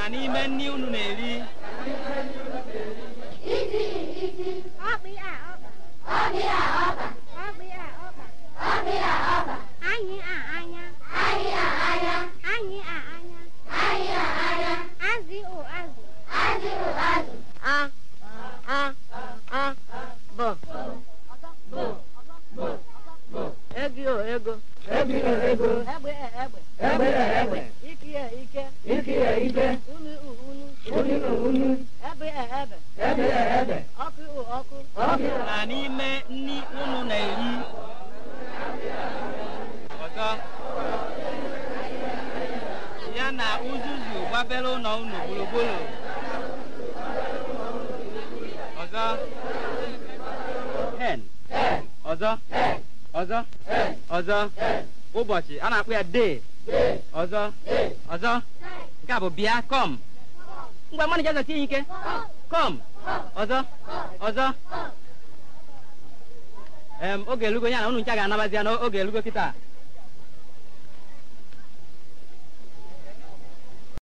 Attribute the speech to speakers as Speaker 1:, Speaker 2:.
Speaker 1: na n'ime nri unu na-eri
Speaker 2: Ọkpị a ọkpa. Ọkpị a ọkpa. Anyị a anya. Anyị a anya. Azị o azụ.
Speaker 3: A, a, a, bụ. Ego o ego.
Speaker 4: Ego o ego.
Speaker 3: Egbe e egbe.
Speaker 4: Egbe e egbe.
Speaker 3: Ike e ike.
Speaker 4: Ike e ike.
Speaker 3: Unu u unu.
Speaker 4: Unu u unu.
Speaker 3: Ebe e ebe.
Speaker 4: Ebe e ebe.
Speaker 3: Ọkụ u ọkụ.
Speaker 4: Ọkụ.
Speaker 1: na n'ime nri unu na-eri ọzọ ya na uzuzu gbabere ụlọ unu gburugburu ọzọ hen ọzọ ọzọ ọzọ ụbọchị a na-akpọ ya dee ọzọ ọzọ nke a bụ bịa kọm ngwa mmadụ ji tie ya ike kọm ọzọ ọzọ em oge elugo ya na unu ncha ga-anabazi ya n'oge elugo kịta